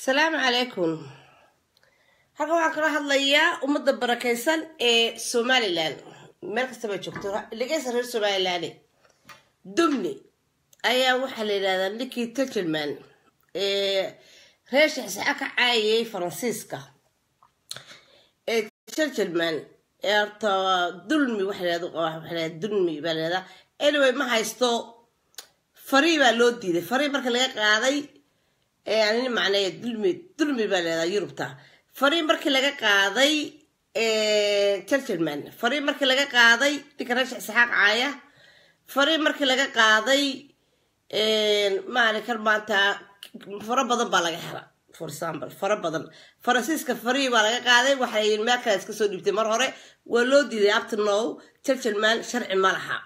asalaamu calaykum halkan waxaan kala hadlayaa ummadda barakaysan ee somalilan meel kastaba joogto dhegeysa reer somalilan dumni ayaa waxaa la yidhahdaa ninkii turgelman ee reer shaxsaxa ka caayayay faransiiska ee turgelman ee horta dulmi waxa dulmi baa lahahdaa anyway ma haysto farii baa loo diiday farii marka laga qaaday anin macnee dulmi dulmi baa leedaha yurubta farii markii laga qaaday turgelman farii markii laga qaaday ninka reesha isxaaq caaya farii markii laga qaaday maalinkan maanta faro badan baa laga hela for example faro badan faransiiska farii baa laga qaaday waxay meel kale iska soo dhiibtay mar hore waa loo diiday abtinow turgelman sharci ma laha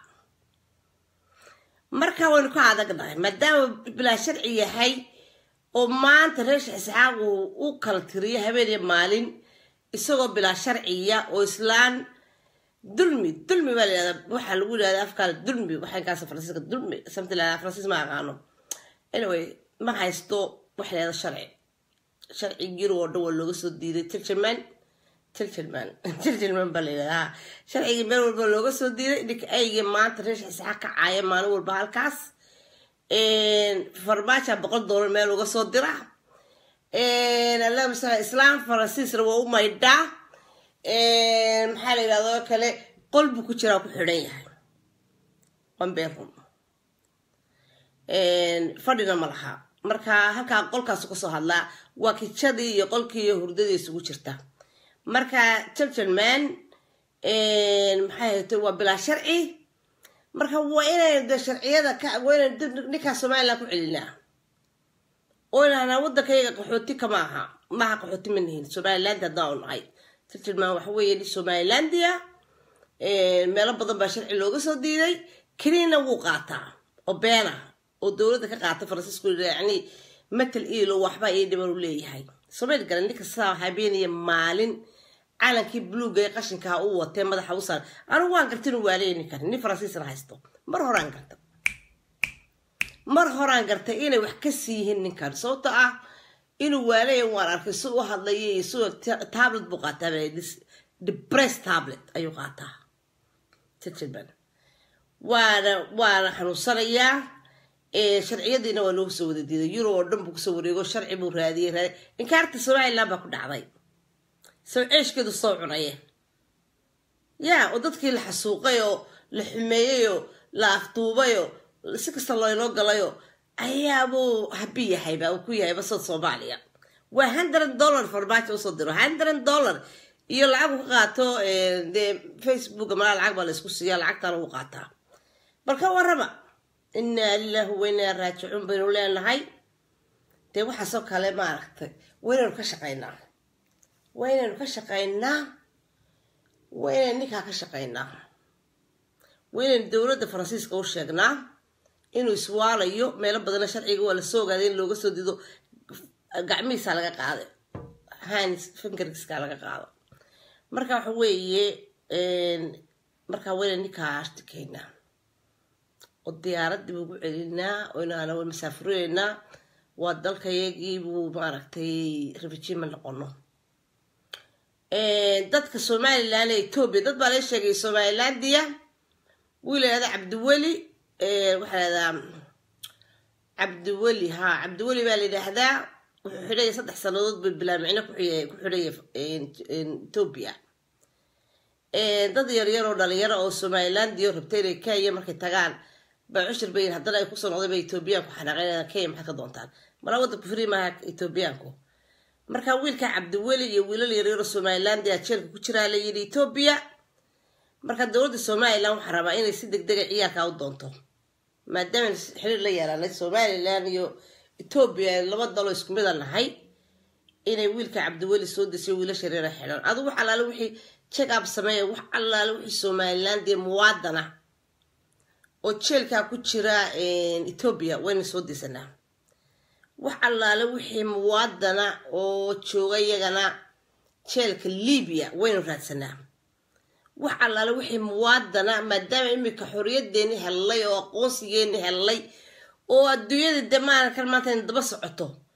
marka waynu ka adagnahay maadaama bilaa sharci yahay oo maanta reesha isxaaq uu u kala tiriyo habeen iyo maalin isagoo bilaa sharciya oo islaan dulmi dulmi baa layihahda waxaa lagu yidhahda afkaana dulmi waxaankaas faransiiska dulmi samti la faransiis ma aqaano anyway ma haysto waxa layihahda sharci sharci yurub oo dhan waa looga soo diiday turgelman turgelman turgelman baa layidhahda sharcigii meel walba looga soo diiday ninka aygii maanta reesha isxaaq ka caaya maalin walba halkaas farmaaja boqol doolar meel uga soo dira alla masala islaam faransiisna waa u maydhaa maxaa la yidhahdo kale qol buu ku jiraa ku xidhan yahay amberum fadhina ma laha marka halkaa qolkaasu kasoo hadlaa waa kijadii iyo qolkii iyo hurdadii isugu jirta marka turgelman maxay hayto waa bilaa sharci marka waa inaynu de sharciyada waa inaynu ninkaa somalilan ku celinaa oo inahnaa waddankayga qaxooti kama aha maaha qaxooti ma nihin somaliland haddaan u nahay turgelman waxa weeye nin somalilandia meelo badan baa sharci looga soo diiday keliina wuu qaataa oo beena oo dowladda ka qaata faransiisku yani matal iilo waxba ii dhiban u leeyahay somayl garan ninka sidaa habeeniya maalin calankii buluuga ee qashinkaa u watee madaxa u saar anigu waan garta inuu waaleeni karin nin faransiisna haysto mar horaan garta mar horaan gartay inay wax ka sii yihiin ninkan sababto ah inuu waaleeya waan arkay si u hadlaya iyo si tablet buu qaataa depress tablet ayuu qaataa turgelman waana waana xanuunsanayaa sharciyadiina waa loogu soo wada diiday yurub oo dhan buu kusoo wareego sharci buu raadiyey raadiy inkaarta somaliland baa ku dhacday saw ceeshkeedu soo cunaye yaa oo dadkii la xasuuqay oo la xumeeyeyoo la afduubayoo si kasta loynoo galayoo ayaabuu habi yahayba uu ku yahay basad soomaaliya waa hundred dollar farmaajo usoo diro hundred dollar iyo lacag uu ka qaato dee facebook malaa lacag baa la isku siiya lacagtaana uu qaataa balka warrama inaa lilahi waynaa raajicuun baynu leenahay dee waxaasoo kale maaragtay waynaynu ka shaqaynaa waa inaynu ka shaqaynaa waa inaynu ninkaa ka shaqaynaa waa inaynu dowladda faransiiska u sheegnaa inuu iswaalayo meelo badana sharciga waa lasoo ogaaday in looga soo dido gacmihiisaa laga qaaday hans fingerska laga qaado marka waxa weeye markaa waa inaynu ninkaa ashtakeynaa oo diyaaraddii ugu celinaa oo inaana masaafureynaa waa dalkayagiibuu maaragtay refugima noqono dadka somalilan ee etoobiya dad baa la sheegay somalilandia wuu lahahda cabdiweli waxaa lahahdaa cabdiweli ha cabdiweli baa la yidhaahdaa wuxuu xidhaya saddex sanadood bay bilaamicno ku xidhaya etoobiya dad yaryar oo dhalinyaro oo somalilandio rabtay inay kenya markay tagaan baa cushir bayin haddana ay kusoo noqday ba etoobiyaanku xanaaqeen kenya maxaad ka doontaan malaa waddanku fri maaha etoobiyaanku markaa wiilka cabdiweli iyo wiilal yaryaro somalilandia jeelka ku jiraa la yidhi etoobiya marka dowladda somalilan waxaa rabaa inay si deg dega ciyaarkaa u doonto maadaama xiriir la yeelanay somalilan iyo etoobiya laba dalo isku mida nahay inay wiilka cabdiweli soo desiyo wiilasha yaryara xidhan adigu wax allaale wixii check up sameeya wax allaale wixii somalilandia muwaadana oo jeelkaa ku jira etoobiya wayna soo desanaa wax allaale wixii muwaadana oo jooga iyagana jeelka libiya waynu raadsanaa wax allaale wixii muwaadana maadaama iminka xorriyadeeni hellay oo aqoonsigeeni hellay oo adduunyada de maalinkan maanta in daba socoto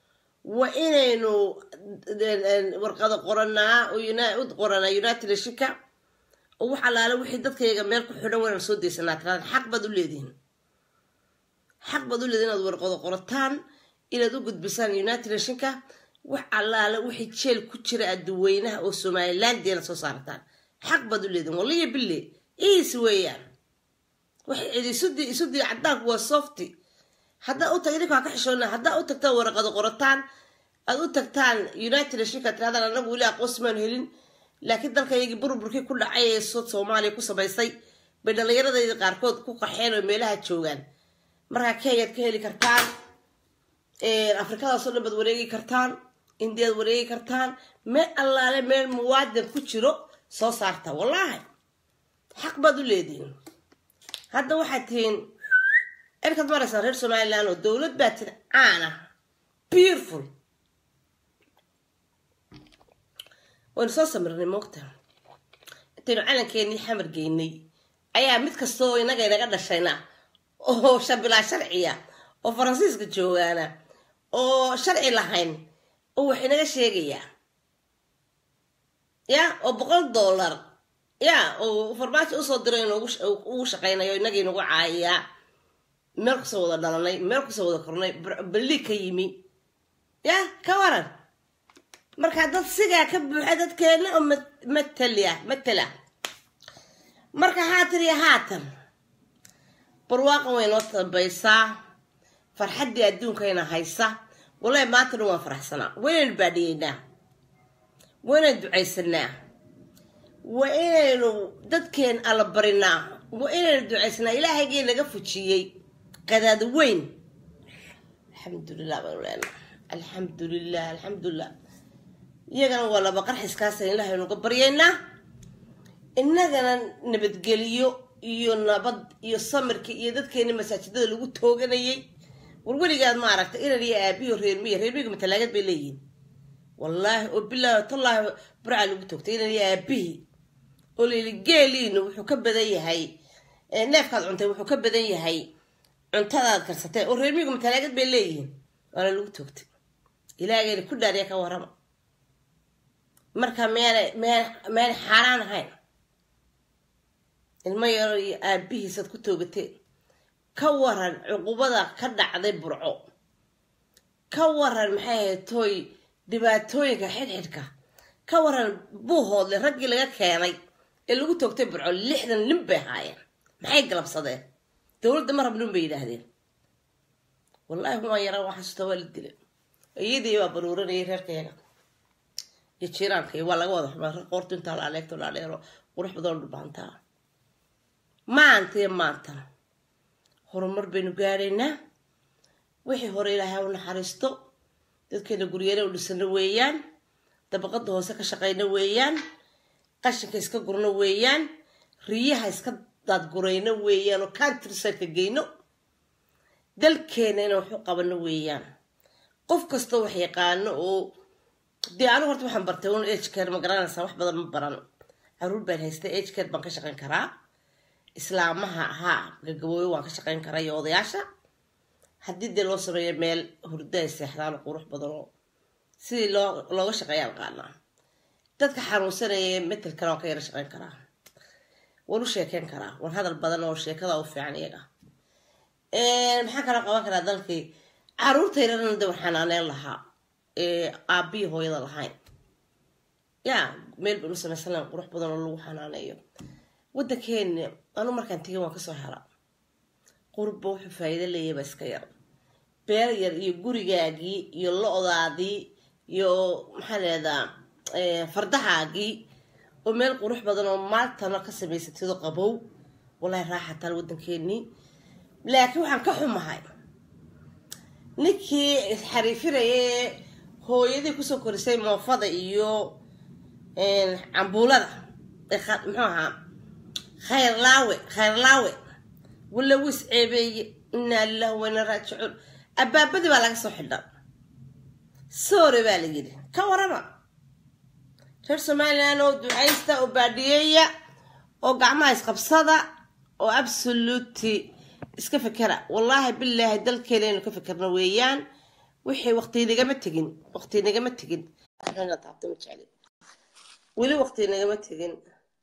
waa inaynu warqado qoranaa u qoranaa united nationka oo wax allaale wixii dadkayga meel ku xidhan waynaan soo daysanaa tiraada xaq baad u leedihin xaq baad u leedihin inaad warqado qorataan inaad u gudbisaan united nationka wax allaale wixii jeel ku jira adduweynaha oo somalilandiana soo saartaan xaq baad u leedihin waliya bille iis weeyaan waxay cidi isudii isudii cadaanku waa softy haddaa u tag idinkaa ka xishoona haddaa u tagtaan waraqado qorataan aad u tagtaan united nationka tiraadaan anagu weli aqoonsi maanu helin laakiin dalkaygii burburkii ku dhacay ee sood soomaaliya ku samaysay bay dhallinyaradayda qaarkood ku qaxeen oo meelaha joogaan markaa kenyaad ka heli kartaan afrikadaasoo dhan baad wareegi kartaan indiyaad wareegi kartaan meel allaale meel muwaadin ku jiro soo saarta wallaahi xaq baad u leedihin hadda waxaad tihiin erkaad maraysaan reer somaliland oo dowlad baa tin caana beautiful waynu soo samirnay moogta intaynu calankeenii xamar geynay ayaa mid kastaoo inaga inaga dhashayna oo shabilaa sharciya oo faransiiska joogaana oo sharci lahayn oo wax inaga sheegayaa ya oo boqol dollar ya oo farmaajo usoo diro inuugu shaqaynayo inagii inagu caayayaa meel kusoo wada dhalanay meel kusoo wada kornay balli ka yimi ya ka waran markaa dad sigaa ka buuxa dadkeena oo matala matala marka haatan iyo haatan barwaaqan way noo dambaysaa farxaddii adduunkayna haysa wallahi maanta dhan waan faraxsanaa waynaynu baadhiyeynaa waynaynu ducaysanaa waa inaynu dadkeen alla barinaa waa inaynu ducaysanaa ilaahaygii naga fujiyey qadaada weyn alxamdulilah baynu leenaa alxamdulilah alxamdulilah iyagana waa laba qarxiskaasa ilaahay nuga baryaynaa innagana nabadgeliyo iyo nabad iyo samirka iyo dadkeena masaajidada lagu tooganayay war weligaad ma aragta inan iyo aabiyo reermiya reermiga matalaagad bay leeyihiin wallaahi oo bilaahi tallaahi burca lagu toogtay inan iyo aabihii oo layili geeliinu wuxuu ka badan yahay neefkaad cuntay wuxuu ka badan yahay cuntadaad karsatay oo reermiga matalaagad bay leeyihiin waana lagu toogtay ilaahgeena ku dhaariya ka warrama marka meena meen meen xaaraan ahayn ilmo yaro iyo aabihiisaad ku toogateen ka waran cuqubada ka dhacday burco ka waran maxay ahayd tooy dhibaatooyinka xidhxidhka ka waran buuhoodle raggii laga keenay ee lagu toogtay burco lixdan nin bay ahaayeen maxay galabsadeen dowladda ma rabnin bay yidhaahdeen wallaahi waan yaraa waxaasuta waa la dilay iyadii baa baruuranayay reerkayaga iyo jiiraanka waa laga wada xumaa qoortu intaa la aleegto la aleero qurux badan dhubaantaa maanta iyo maanta horumar baynu gaadhaynaa wixii hore ilaahay u naxariisto dadkeena guryeena u dhisano weeyaan dabaqada hoose ka shaqayno weeyaan qashinka iska gurno weeyaan riyaha iska daadgurayno weeyaan oo countryside-ka geyno dalkeena inaan waxu qabano weeyaan qof kastoo wax yaqaano oo dee anigu horta waxaan bartay un agcare ma garanaysaa wax badan ma baran caruur baan haystay agcare baan ka shaqayn karaa islaamaha ahaa gagabooyo waan ka shaqayn karaa iyo odayaasha haddii dee loo sameeyo meel hurdo ay seexdaan oo qurux badan oo sidii loo looga shaqeeya aqaanaa dadka xanuunsanaya metel kale waan ka yara shaqayn karaa waan u sheekeyn karaa waan hadal badan oo sheekada u fiican iyaga maxaan kaloo qaban karaa dalkii caruurtayrana de waan xanaaneyn lahaa aabiyi hooyada lahayn ya meel baynu samaysan lahayn qurux badan oo lagu xanaaneeyo waddankeena anu markaan tegay waan kasoo hela qurba wuxuu faa'iido leeyahay baa iska yar beer yar iyo gurigaagii iyo lo-daadii iyo maxaa leedaa fardahaagii oo meel qurux badan oo maaltana ka samaysatido qabow wallahi raaxataan waddankeenii laakiin waxaan ka xumahay ninkii isxariifinayay hooyadii kusoo korisay moofada iyo cambuulada muxuu ahaa khayrlaawe khayrlaawe walla wis ceebeeye inaa lilah wayna raajicuun abaabadii baa laga soo xidha soore baa la yidhi ka warama reer somalilan oo ducaysta oo baadhiyeeya oo gacmaha isqabsada oo absoluty iska fekera wallaahi bilaahi dalkeena inu ka fekerno weeyaan wixii waqti nagama tegin waqti nagama tegin taabta ma jecli weli waqti nagama tegin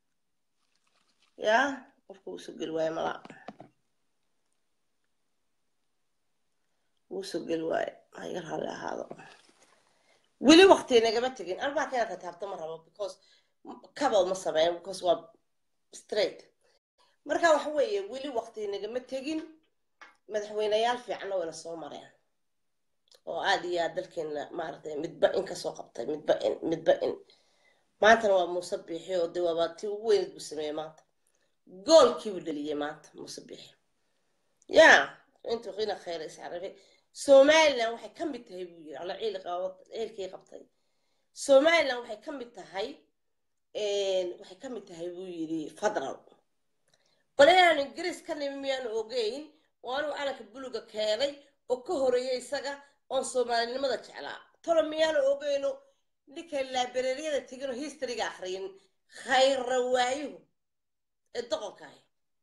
yaa qofka wuu soo geli waaye malaa wuu soo geli waaye ha iga raalli ahaado weli waqti nagama tegin arbaa kena ka taabta ma rabo because kabal ma sameyn because waa straight marka waxa weeye weli waqti nagama tegin madaxweyneyaal fiicanna wayna soo mareen oo aada iyo aad dalkeena maaragtay midba in kasoo qabtay midba in midba in maantana waa muuse biixi oo dee waaba tii ugu weyneed buu sameeyey maanta goolkiibuu dheliyey maanta muuse biixi ya intuu qina khayra iscarabe somaliland waxay ka mid tahay buu yiri alla ciil ciilkii qabtay somaliland waxay ka mid tahay waxay ka mid tahay buu yiri federal bal inaan ingiriis ka nimi miyaanu ogeyn oo anuu calanka buluga keenay oo ka horeeyay isaga oon soomaalinimada jeclaa tolo miyaanu ogeyno ninka laabereeryada teginoo historyga akhriyin khayra waayuhu ee doqonkaah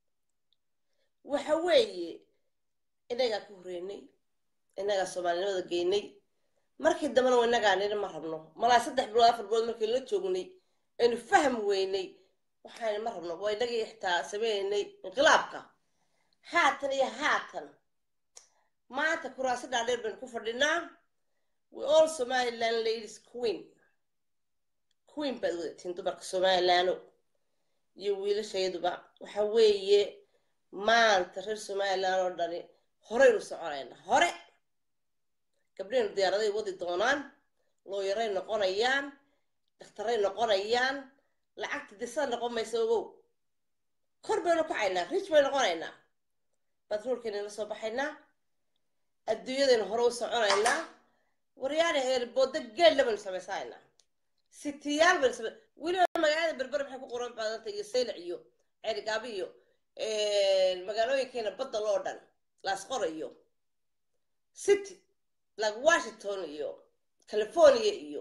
waxa weeye innagaa ka horeynay innagaa soomaalinimada geynay markii dambena waa innagaa nina ma rabno malaa saddex bilood afar bilood markii la joognay aynu fahm weynay waxaan ma rabno waa inagii xitaa sameynay inqilaabka haatan iyo haatan maanta kuraasi dhaadheer baynu ku fadhinaa we all somaliland ladies queen queen baad wadatiin dumarka somalilaano iyo wiilashayaduba waxa weeye maanta reer somaliland oo dhani horeynu soconayna hore gabdhahenu diyaaraday wadi doonaan looyaray noqonayaan dhakhtaray noqonayaan lacagta disa noqon maysa ogow kor baynu kacaynaa rich bay noqonaynaa batroolkeena la soo baxaynaa adduunyadaynu hore u soconaynaa waryaana eerbooda geella baynu samaysahaynaa sitiyaal baynu samay weliba magaalada berber maxay ku qoran baadanta iyo saylac iyo ceerigaabo iyo magaalooyinkeena badda loo dhan laasqora iyo city like washington iyo california iyo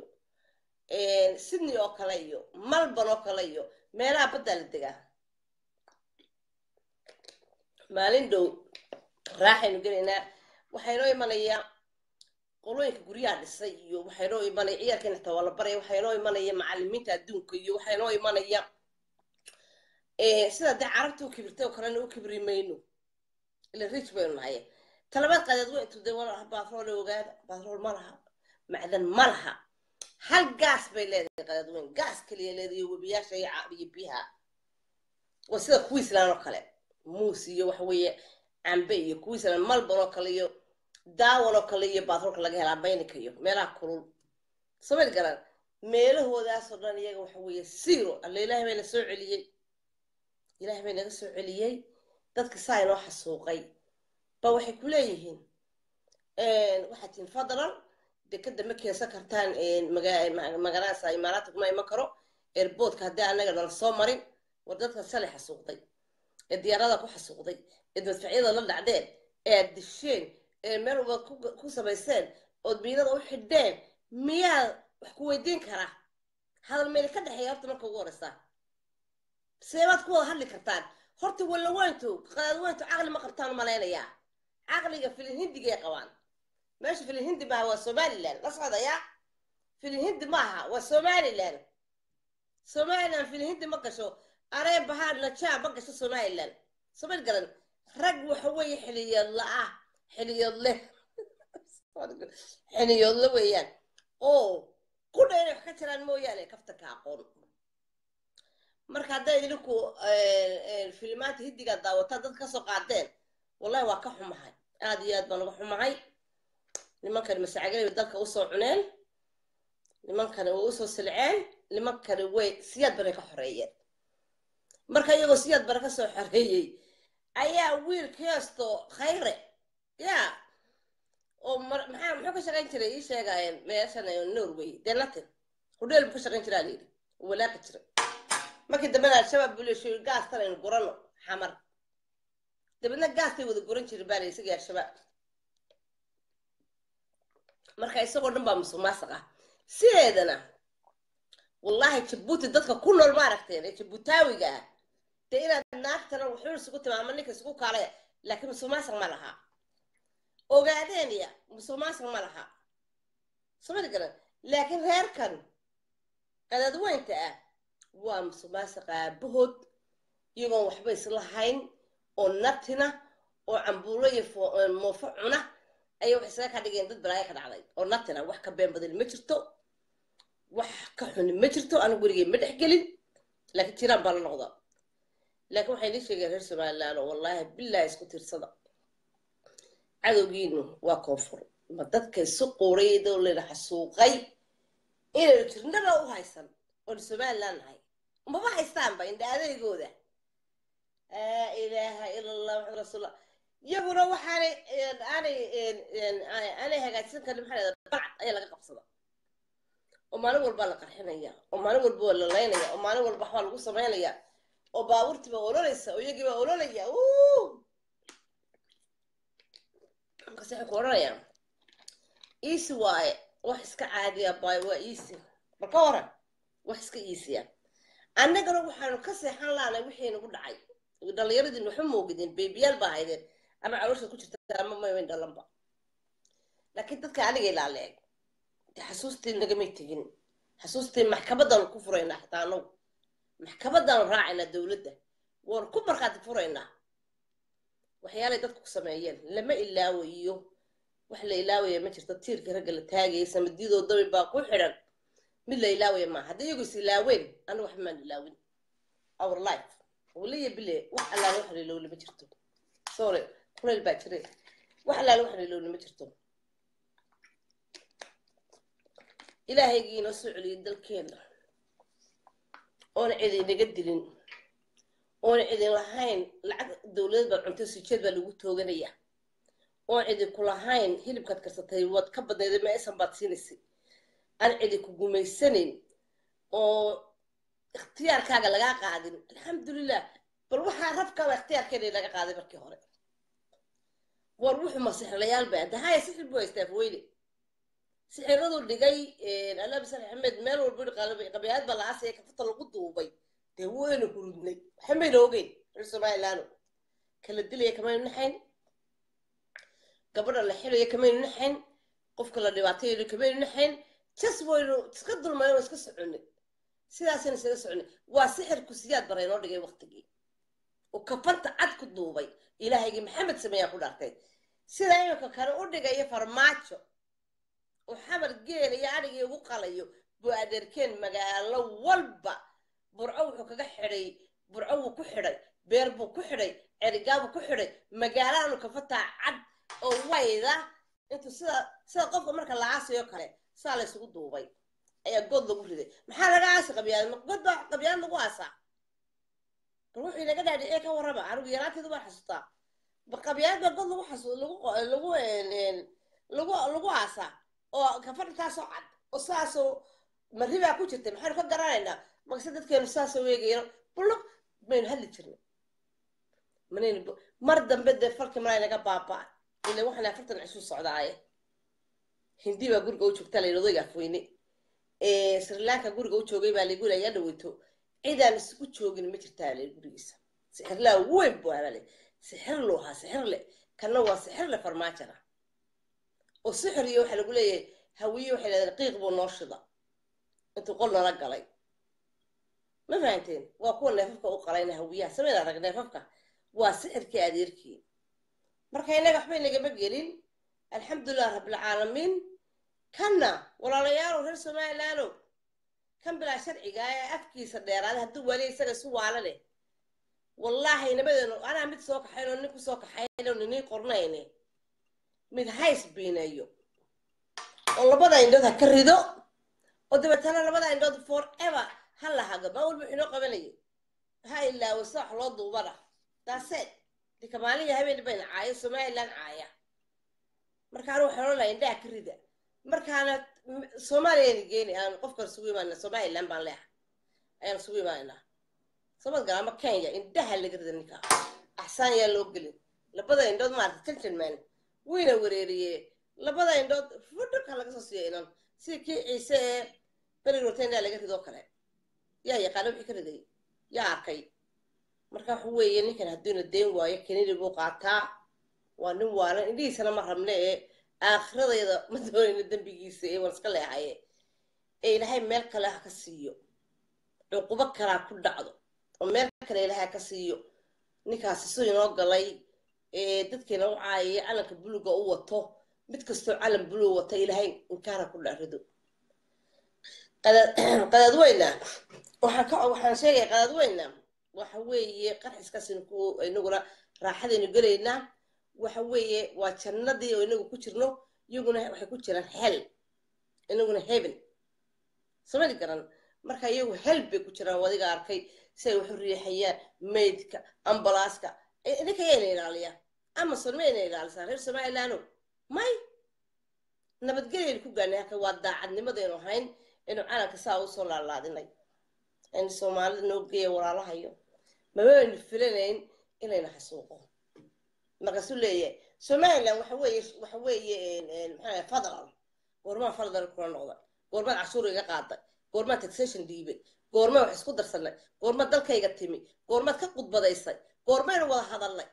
sydney oo kale iyo malborn oo kale iyo meelaha baddaa la degaa maalin dhow raaxaynu gelaynaa waxaynoo imanayaa qolooyinka guryaha dhisay iyo waxaynoo imanaya ciyaalkeena xitaa waa la baraya waxaynoo imanaya macalimiinta adduunka iyo waxaynoo imanaya sida dee carabta u kibirtay oo kalena u kibri mayno ila rich baynu nahay talabaad qadeed wa intu dee batrool ogaada batrool ma laha macdan ma laha hal gaas bay leedahay qadeed weyn gaas kaliya leedahay webiyaasha iyo biyaha waa sida queensland oo kale muus iyo waxa weeye cambe iyo queensland malborn oo kale iyo daawan oo kale iyo batroolka laga helaa baynika iyo meelaha kulul samad garan meelahoodaasoo dhan iyaga waxa weeye zero alla ilaahay bay na soo celiyey ilaahay bay naga soo celiyey dadka saa inoo xasuuqay ba waxay ku leeyihiin waxaad tihin fadlan dekada ma keensan kartaan magaaladaasa imaaraadka kuma iman karo airboodka haddii anaga nala soo marin war dadka shalay xasuuqday ee diyaarada ku xasuuqday ee madfacyada la dhacdeen ee aad disheen ee meel ubaad ku samayseen ood miinada u xidheen miyaa wax ku weydiin karaa hadal meyli ka dhexeeya horta marka ugu horeysa seebaad ku wada hadli kartaan horta wallaweyntu qadaadweyntu caqli ma qabtaan malaynayaa caqliga filin hindigay qabaan meesha filin hindi maaha waa somaliland la socdaya filin hindi maaha waa somaliland somaliland filin hindi ma gasho aree bahaa najaa ma gasho somaliland samad garan rag waxa weeye xiliyoodla ah xiliyoodle xiliyoodle weeyaan oo qudha inay wax ka jiraan mooyaane kaftanka aqoon marka hadday idinku filimaanta hindigaa daawataan dad kasoo qaadeen wallahi waa ka xumahay aada iyo aad baan uga xumahay nimankani masaacagalay dalka usoo cuneen nimankani way usoo silceen nimankani way siyaad bare ka xoreeyeen marka iyagoo siyaad bare kasoo xoreeyey ayaa wiil keesto khayre ya oo maxaa muxuu ka shaqayn jiray ii sheegaayeen meeshan norway dee latin hudheel buu ka shaqayn jiraa layidhi walaaqi jiray markii dambena al-shabaab buu leeshay gaastan aynu gurano xamar dabeedna gaastay wada guran jirin baa la isagii al-shabaab marka isagoo dhan baa musuq maasuq ah sideedana wallahi jabuuti dadka ku nool ma aragteen ee jabuutaawiga ah dee inaad naagtana wuxuu isugu timaama ninka isugu kaalaya laakiin musuq maasuq ma laha ogaadeenaya musuq maasuq ma laha somali garan laakiin reerkan qadadweynta ah waa musuqmaasuqa aabahood iyagoon waxba islahayn oo natina oo cambuulo iyo moofo cuna ayay wax isaga ka dhigeen dad balaayo ka dhacday oo natina wax ka been badan ma jirto wax ka xuni ma jirto anigu werigey ma dhex gelin laakiin jiraan baa la noqda laakiin waxay nii sheegeen reer somaliland oo wallaahi billahi isku tiirsada cadowgiinu waa koonfur ma dadka isu quuray dowlada xasuuqay inaynu jirnaba u haysan oonu somaliland nahay maba haystaanba indha adeegooda laa ilaaha ila allah maxamed rasuulullah iyaguna waxaanay aanay aanay hagaajsan karin maxaa lahada balcad ayaa laga qabsada oo maalin walbaa la qarxinaya oo maalin walba waa la laynaya oo maalin walba waxbaa lagu samaynaya oo baabuurtiiba ololeysa oo iyagiiba ololaya markaas waxay ku odhanayaan easy waaye wax iska caadiya baay waa easy bal ka waran wax iska easya annagana waxaanu ka seexan laanay wixii nagu dhacay dhallinyaradiin waxba moogideen beebiyaal baa haydeen ama caloosha ku jirta ama mayn dhalanba laakiin dadka aniga ilaaleeg de xasuustii nagamay tegin xasuustii maxkamadaanu ku furaynaa xataa anagu maxkamadaanu raacaynaa dowladda waanu ku markhaati furaynaa waxyaalay dadku ku sameeyeen lama ilaawayo wax la ilaawaya ma jirto tiirka ragga la taagaya samadiyadoo dabi baa ku xidhan mid la ilaawaya maa haddii iyagu is ilaaween anigu waxba maan ilaawin our life waliya bile wax allaale wax lilowle ma jirto sorry kuleyl baa jire wax allaale wax lilowle ma jirto ilaahaygii inoo soo celiyay dalkeena oona cidi inaga dilin oona cidin lahayn lacag dowladad baad cunto sijeed baa lagu tooganaya oon cidi ku lahayn hilibkaad karsatay waad ka badnayda meesan baad siinaysay aan cidi ku gumaysanin oo ikhtiyaarkaaga lagaa qaadin alxamdulilah bal waxaa rabkaaba ikhtiyaarkeena laga qaaday markii hore war wuxuu masixlayaal ba dahaya sixir buu haystaa afweyne sixiradu dhigay allah bisan axmed meel walba qabiyaad baa la aasaya kafata lagu duubay dee waynu hurudnay waxa mayna ogeyn reer somalilaano kala dilaya kamaynu naxayn gabadha la xilaya kamaynu naxayn qofka la dhibaatayayo kamaynu naxayn jas waynu iska dulmayno iska soconay sidaasaynu isaga soconay waa sixirku siyaad bara inoo dhigay waktigii oo kafanta cad ku duubay ilaahaygii maxamed sameeyaa ku dhaartay sida iminka kale u dhigaya farmaajo oo xamar geela iyo adhigii ugu qalayo buu adeerkeen magaalo walba burco wuxuu kaga xidhay burco wuu ku xidhay beer buu ku xidhay cerigaabuu ku xidhay magaalaanu kafataa cad oo wayda intuu sida sida qofka marka la aasiyo kale saa la ysugu duubay ayaa good lagu riday maxaa laga aasi qabyaad god baa qabyaad lagu aasaa bal wuxuu inaga dhaadhiciye ka warrama anigu yaraanteedu baan xasuustaa ba qabyaad baa god lagu xasu lagu lagu lagu lagu aasaa oo kafartaasoo cad oo saasoo maribaa ku jirtay maxaynu ka garanaynaa makse dadkeenu saasoo weegayno bulug maynu hadli jirnay manaynu mar dambe dee falkii malay naga baabaa ila waxaan afartan cisuu socdaaye hindi baa guriga u joogta la odayga afweyne sri lanka guriga u joogay baa lagu layaa dhaweyto cidaan isugu joogin ma jirtaa le gurigiisa sixirlaa weyn buu ahaa sixir lu ahaa sixir le kanna waa sixir le farmaajana oo sixir iyo waxaa lagu leeyahay hawiye waxay leedahay qiiq buu noo shida intuu qol nala galay ma fahanteen waa kuwa neefafka u qalayna hawiyaha samayna arag neefafka waa sixirkii adeerkii marka innaga waxba inagama gelin alxamdulilah rabbilcaalamiin kanna walaalayaalow reer somalilaano kan bilaa sharciga ee afkiisa dheeraaday hadduu wali isaga isu waala leh wallaahi nabadeenu anaa mid soo kaxayn oo nin ku soo kaxayn oo ninii qornayne mid hays biineeyo oo labada indhood ha ka rido oo dabeetana labada indhood for ever ha la hago maa walba inoo qabanaya ha ilaawo sida wax loo duubana daaseed dika maalihi habeen bayna caaya somaliland caaya markaana waxaan odhanayaa indhaha ka rida markaana soomaaliyayna geeni aan qofkan isugu imaanina somaliland baan leeha ayaan isugu imaanaynaa samad gal ama kenya indhaha laga rida ninka axsaan yaa loo gelin labada indhood maarata gentleman wayna wareeriye labada indhood fudhaka laga soo siiya inan sida kii ciise ee beri rotenda laga ridoo kale yaa yaqaana wixii ka riday yaa arkay marka waxa weeye ninkan hadduuna deen waayo kenidi buu qaataa waa nin waalan indhihiisana ma rabne ee aakhiradayda ma doonayno dembigiisa ee waan iska leehaye ee ilaahay meel kale ha ka siiyo cuqubo kalea ku dhacdo oo meel kale ilaahay ha ka siiyo ninkaasi siduu inoo galay ee dadkiina u caayaya calanka buluga u wato mid kastoo calan bulug wata ilaahay inkaana ku dharido qadaadweyna waxaan ka waxaan sheegaya qadaadweyna waxa weeye qarxiskaas inaguna raaxadaynu gelaynaa waxa weeye waa jannadii oo inagu ku jirno iyaguna waxay ku jiraan hel inaguna heaven samani garan marka iyagu hel bay ku jiraan wadiga arkay si ay waxu riixayaan maydka ambalaaska idinka yayna ilaaliyaa amazon mayna ilaalisaa reer somalilaano may nabadgelyaynu ku gaanay halka waa daacadnimadaynu ahayn inu calanka saa usoo laalaadinay aynu soomaalida noo geeya walaalahayo mabaynu filanayn inayna xasuuqo markaasuu leeyahay somaliland waxa weeye waxa weeye maxaa federal goormaa federal kula noqda goormaad cashuur iga qaaday goormaad taxation dhiibay goormaa wax isku darsanay goormaad dalkayga timi goormaad ka qudbadaysay goormaynu wada hadalnay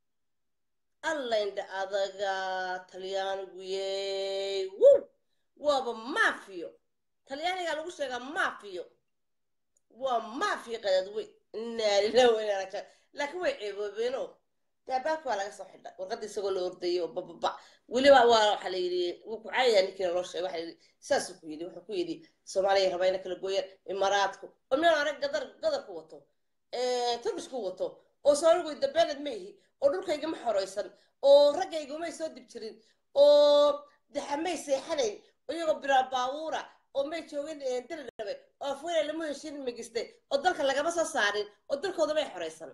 allaindha adaga talyaanigu yey wu waaba maafiyo talyaanigaa lagu sheegaa maafiyo waa maafiyo qadadweyn inaalilaweynaaraja laakiin way ceeboobeeno daabaabka waa laga soo xidhay warqadda isagoo la ordayay oo bababa weliba waa waxaa la yidhi wuu ku caayaya ninkiina loo sheegay waxaa yidhi saasuu ku yidhi wuxuu ku yidhi soomaaliya rabaa ina kala gooyaan imaaraadku oo meel arag gadar gadarku wato turbishku wato oo soomaaligu dabeeled ma ihi oo dhulkayga ma xoraysan oo raggayga may soo dib jirin oo daxamay seexanayn iyagoo bilaa baabuura oo may joogin diridhabe oo afweynay lama heshin magistay oo dalka lagama soo saarin oo dalkooda may xoraysan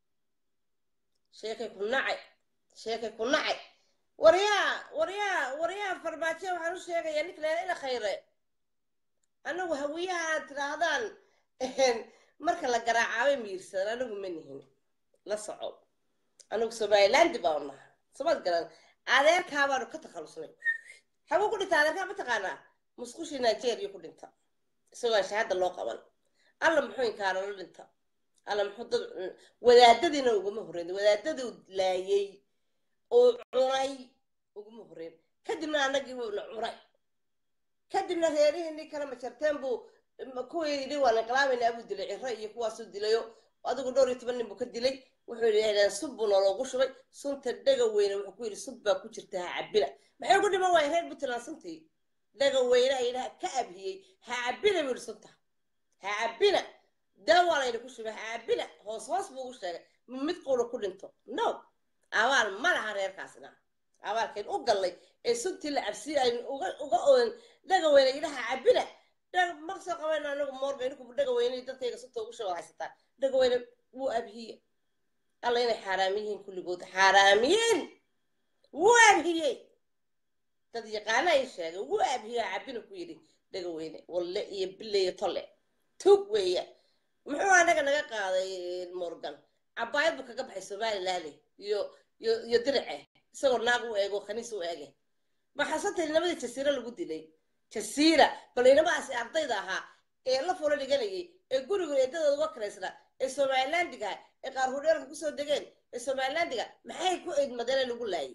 sheekay ku nacay sheekay ku nacay waryaa waryaa waryaa farmaajo waxaan u sheegayaa ninka leela ila khayre anagu hawiyaha aad tidhaahdaan marka la garaacaabay miirsadan anagu ma nihin la soco anagu somalilandi baa naha samad garan adeerkaa baanu ka takhalusnay xaguu ku dhinta adeerkaa ma taqaanaa musqushii nigeria ku dhinta isagoo aan shahaada loo qaban alla muxuu inkaara la dhinta alla muxuu dad wadaadadiina uguma horreyn wadaadaduu laayay oo cunay uguma horreyn kadibna anagii wuuna cunay kadibna reerihii kale majarteen buu kuwii yidhi waan inqilaabaynaa buu dilay ciro iyo kuwaasuu dilayo adigu dhowr iyo toban nin buu ka dilay wuxuu yidhahdeen sub buu noloogu shubay sunta dhaga weyne wuxuu ku yidhi sub baa ku jirta ha cabina maxay ugu dhiman waaya reer puntland suntii dhaga weyne ayidhaha ka abhiyey ha cabina buu yidhi sunta ha cabina daawaa layna ku shubay ha cabina hoos hoos buu ugu sheegay mid quuna ku dhinto no abaal ma laha reerkaasna abaalkayn u gallay ee suntii la cabsiyey aynu uga uga oon dhaga weyne yidhaha cabina ma soo qabayno anagu moorga ininku dhaga weyne dadkayga sunta ugu shubay haysataa dhaga weyne wuu abhiye alla inay xaaraamiyihiin kulligood xaaraamiyiin wuu abhiyey dad yaqaana ay sheegay wuu abhiye cabina ku yidhi dhaga weyne walle iyo bille iyo tolle tug weeya muxuu anaga naga qaaday morgan cabaayad buu kaga baxay somalilaale iyo iyo iyo dirice isagoo naag u eego khaniis u eege maxasantay nimadii jasiira lagu dilay jasiira bal inamadaasi ardayda ahaa ee la folo dhiganayay ee guriga eedadooda uga karaysnaa ee somalilandiga ee qaar hudheelka kusoo degeen ee somalilandiga maxay ku eedmadeen lagu laayay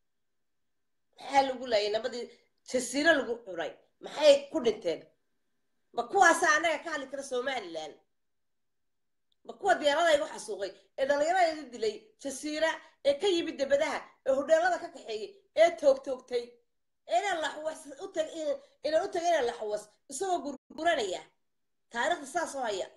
maxaa lagu laayay nabadii jasiiro lagu cunay maxay ku dhinteen ma kuwaasa annaga ka hadli kara somalilan ma kuwa diyaarada igu xasuuqay ee dhallinyarada dilay jasiira ee ka yimid debadaha ee hudheelada ka kaxeeyey ee toogtoogtay inaan laxwas utag inaan u tagay inaan laxwas isagoo gurguranaya taariikhda saasoo haya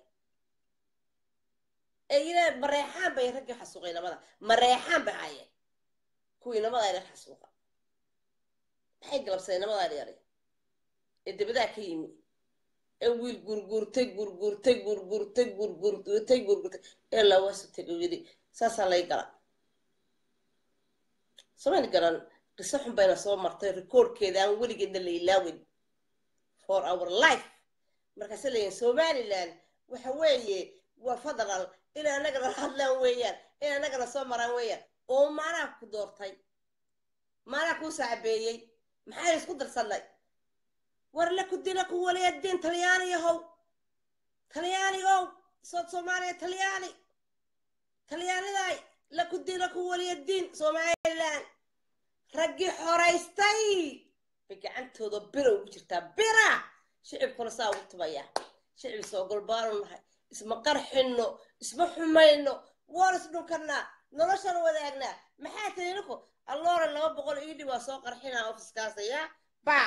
ee yidhaa mareexaan bay raggii xasuuqay namada mareexaan bay haayeen kuwii namada ayna xasuuqa maxay galabsadeen namadaa yari ee debadaha ka yimi ee wiil gurgurtay gurgurtay gurgurtay gurgurtay gurgurtay ee lawasu tego yidhi saasaa lay gala samayn garan qiso xun bayna soo martay rikoorkeeda aan weligeedna la ilaawin for our life markaase leeyihin somaliland waxa weeye waa federal inay annagana hadlaan weeyaan inay annagana soo maraan weeyaan oo maanaha ku doortay maanaha kuu saacabeeyey maxay isku darsannay war la ku dila ku waliya diin talyaaniyahow talyaanigow sood soomaaliya talyaani talyaanidaay la ku dila ku waliya diin somaliland raggii xoraystay bay gacantooda bira ugu jirtaa bira shicibkuna saa ugu tubaya shicib soo golbaanu nahay isma qarxinno isma xumayno waan is dhunkanaa noloshana wadaagnaa maxaa tiri ninku alloora laba boqol iidhi waa soo qarxinaa ofiskaasaya ba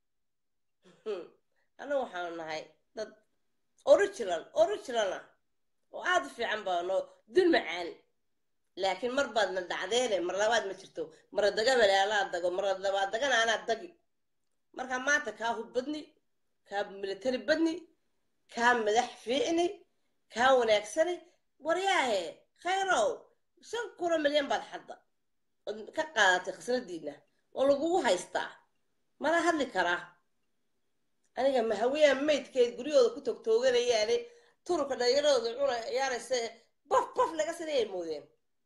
annagu waxaanu nahay dad original original ah oo aada u fiican baano dul macaan laakiin mar baad na dhacdeene mar labaad ma jirto mara dagamale alaa dago mara labaad dagana anaa dagi markaa maanta kaa hub badni kaa military badni kaa madax fiicni kaa wanaagsani waryaahe khayrow shan kuna milyan baad xadda ood ka qaadatay khasnadiina oo lagugu haystaa mala hadli karaa aniga mahawiyaa maydkeed guryahooda ku togtooganayaane turubka dhallinyaradooda cuna ciyaaraysa baf baf laga sinayay moodeen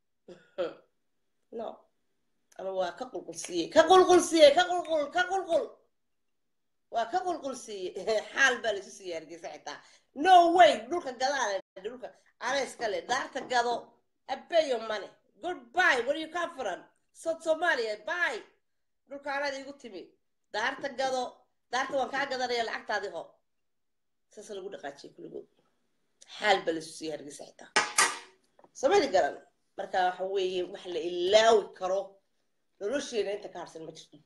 no ama waa ka qulqulsiiyey ka qulqulsiiyey ka qulqul ka qulqul waa ka qulqulsiiyey xaal baa laysu siiyey hargeysa xitaa no way dhulka gadaale dhulka anayska le daarta gado abeyo mane goodbye where you come from south somalia bye dhulka anaad iigu timi daarta gado daarta waan kaa gadanaya lacagtaadi ho saas lagu dhaqaajiyay kulligood xaal baa laysu siiyey hargeysa xitaa samadi garan marka waxa weeye wax la ilaawi karo nolosheena inta ka harsan ma jirto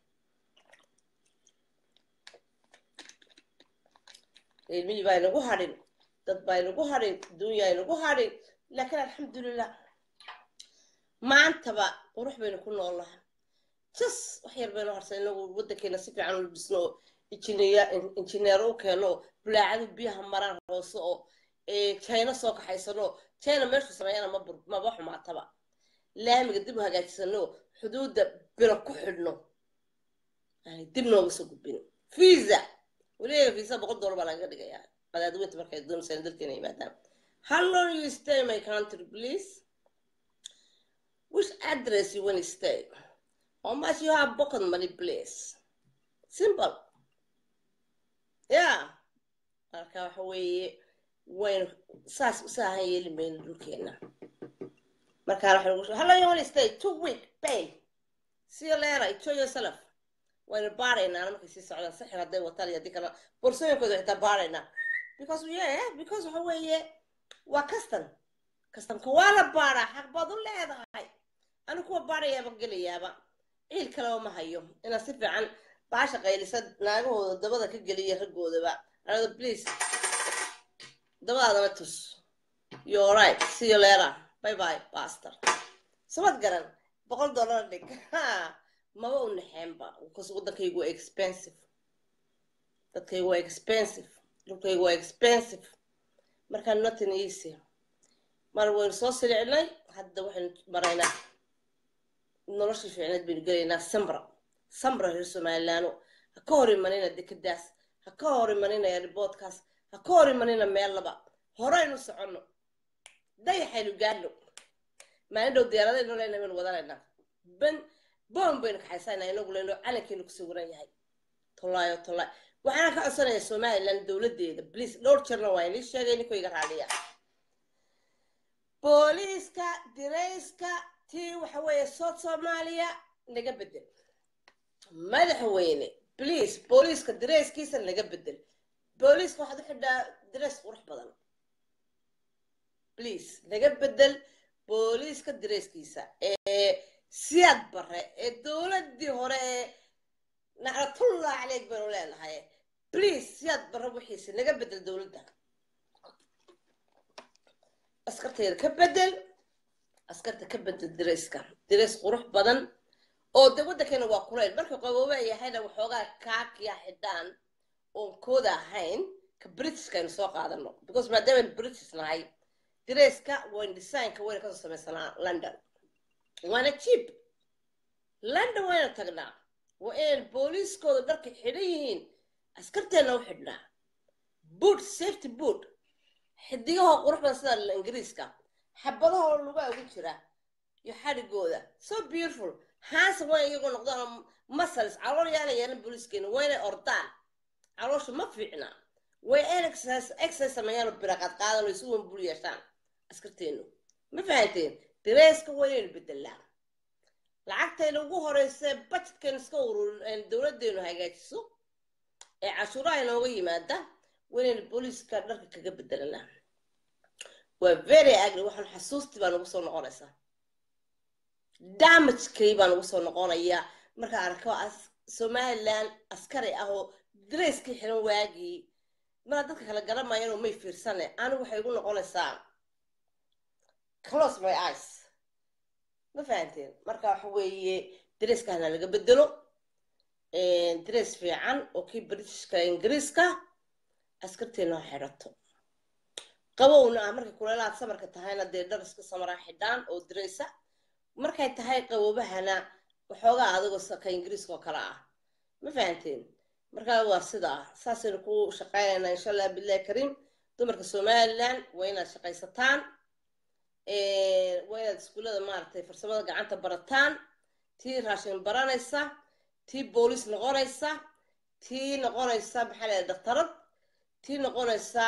ilmihii baa inagu hadhin dad baa inagu hadhin adduunyaa inagu hadhin laakiin alxamdulilah maantaba qurux baynu ku noolnahay jas wax yar baynu harsan inagu waddankeena si fiican u dhisno oo injineer u keeno oo bulaacadu biyaha maraan hoose oo china soo kaxaysano china meeshu sameeyana ma maba xumaataba laamiga dib u hagaajisano xuduudda biro ku xidhno yani dib nooga soo gudbino visa weliga visa boqol dollar baa lagaga dhigayaa qadaadweynta markay doonaysaa dalkeena yimaadaan how long you stay in my country please which address you want to stay how much you have pocket money please simple yeah marka waxa weeye waynu saas usaahan yeeli mayno dhulkeena markaa waxa hello you want to stay two week pay see you later enjoy yourself waynu baaraynaa markay sii socdaan sixir hadday wataan iyo haddii kale borsooyinkooda xitaa baaraynaa because yeah because waxa weeye waa custom customka waa la baaraa xaq baad u leedahay anu kuwa baarayaaba gelayaaba ciil kaleba ma hayo inaan si fiican baasha qaylisa naagahooda dabada ka geliya raggoodaba anado please dabadaadama tus you're right see you later bye bye pastor samad garan boqol dollar dhig maba u naxeenba because waddankaygu waa expensive dadkaygu waa expensive dhulkaygu waa expensive markaa nothing easy mar waynu soo silicnay hadda waxaynu maraynaa noloshii fiicneed baynu gelaynaa sambra sambra reer somalilaano ha ka hor imanina dekadaas ha ka hor imanina riboodkaas ha ka hor imanina meel laba horeynu soconno dayaxaynu gaadhno maalin dhow diyaaradaynu leyna baynu wadanaynaa ben boom baynu kaxaysanaa inagu leyno calankeenu ku sawiran yahay tolaayo tolaay waxaana ka codsanayaa somaliland dowladdeeda bliis dhowr jirna waa inii sheegay ninkoo iga raaliya booliiska dirayska tii waxa weeye south soomaaliya laga bedel madaxweyne bliis booliiska dirayskiisa laga bedel booliiska waxaad u xidhaa dirays qurux badan bliis laga bedel booliiska dirayskiisa ee siyaad bare ee dowladdii hore ee nacratullah caleyk baynu leenahay bliis siyaad bare wixiisa laga bedel dowladda askarteeda ka bedel askarta ka bedel dirayska dirays qurux badan oo de waddankeena waa kulayl marka qabooba yahayna waxoogaa kaakiya xidhaan oon kooda ahayn ka britishka aynu soo qaadano because maadaama british nahay dirayska wayn designka wayna kasoo samaysanaa london waana cheap london wayna tagnaa waa inaynu booliiskooda dharka xidhan yihiin askarteenna u xidhnaa boot safety boot xidigahoo qurux badan sida ingiriiska xabadahoo lugaa ugu jira iyo xadhigooda so beautiful haase waa iyagoo noqdaan muscles calool yaana yeelan booliiskeena waa inay ordaan caloosha ma fiicna way in exercise sameeyaan oo biraqaad qaadan oo isu wanbul yeeshaan askarteenu ma fahanteen direyska waa inaynu bedelaa lacagtayna ugu horeysa budgetkan iska ururin dowladeenu hagaajiso ee cashuuraha inooga yimaada waynayna booliiska dharka kaga bedelanaa waa very agri waxaan xasuustii baa nagu soo noqonaysaa damagekay baa nagu soo noqonaya markaa arko somaliland askari ah oo dareyskii xiran waagii mara dadka kala garamayan oo may fiirsane anigu waxay igu noqonaysaa close my eyes ma fahanteen marka waxa weeye dareyskahana laga bedelo dareys fiican oo kii britishka ingiriiska askarteena ha xidhato qabowna ah markay kuleelaad samarka tahayna dee dhar iska samaraa xidhaan oo dareysa markay tahay qabobahana waxoogaa adigoo ka ingiriiska oo kale ah ma fahanteen markaa waa sidaa saasaynu ku shaqaynaynaa insha allah billahi kariim dumarka somaliland waa inaad shaqaysataan waa inaad iskuullada maaragtay farsamada gacanta barataan tii raashin baranaysa tii booliis noqonaysa tii noqonaysa maxaa leedahay daktarad tii noqonaysa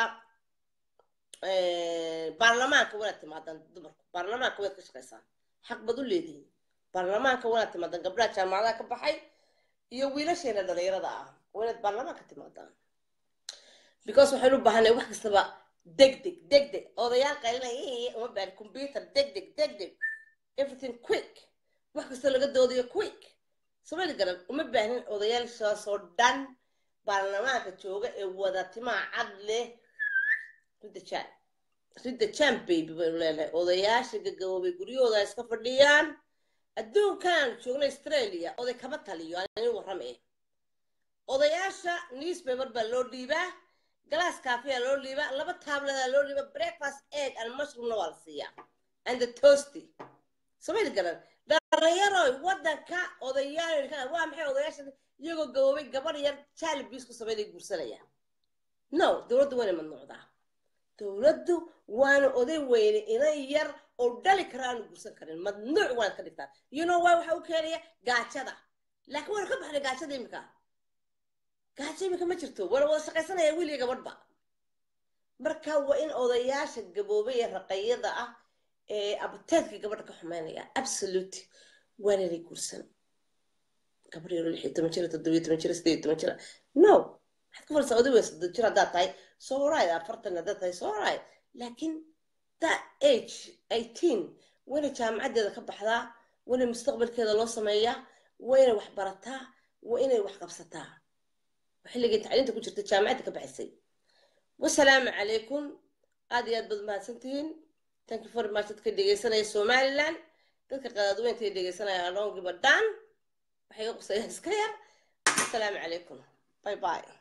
baarlamaanka wanaad timaadaan dumarku baarlamaanka waad ka shaqaysaan xaq bad u leedihiin baarlamaanka wanaad timaadaan gabdhaha jaamacadaha ka baxay iyo wiilasheena dhalinyarada ah waa inaad baarlamaanka timaadaan because waxaynu u baahanay wax kastaba deg deg deg deg odayaal qaylinaya uma baahan computer deg deg deg deg everything quick wax kasta laga doodayo quick somali garan uma baahnin odayaashaasoo dhan baarlamaanka jooga ee wada timaha cad leh ridda jaan ridda jaan baby baynu leenahay odayaasha gagaboobay guryahooda ay iska fadhiyaan adduunkan joogna australia oday kama taliyo aanin warramaya odayaasha newspaper baa loo dhiibaa galaas kaafiya loo dhiibaa laba taabladaa loo dhiibaa breakfast egg and mushroomna waa la siiyaa and the toasty somali garan dhalinyaroy waddanka odayaal waa maxay odayaasha iyagoo gaboobay gabar yar jaalibis ku sameynay guursanaya no dowladdu wayna mamnuucdaa dowladdu waana oday weyne inan yar oo dhali kara aanu guursan karin mamnuuc waanad ka dhigtaan you know why waxa u keenaya gaajada laakiin waana ka baxnay gaajada imika gaajo imika ma jirto waana wada shaqaysanaya wiil iyo gabadhba marka waa in odayaasha gaboobay ee raqayada ah ee abteedka gabadha ka xumeynaya absolute waana inay guursan gabar yaro lix iyo toban jira toddobiyo toban jira sideed iyo toban jira no waxaad ku falsaa oday wey soddon jir haddaad tahay soo right afartan haddaad tahay soo right laakiin that age eighteen wayna jaamacaddeeda ka baxdaa wayna mustaqbalkeeda loo sameeyaa wayna wax barataa waa inay wax qabsataa xilligii tacliinta ku jirta jaamacadda ka baxaysay wasalaamu calaykum aad iyo aad baad mahadsantihiin thank you very much dadka dhegeysanaya somaliland dadka qadaadweynta ee dhegeysanaya adhoongiba dhan waxay ga qusayaan iska yar asalaamu calaykum bye bye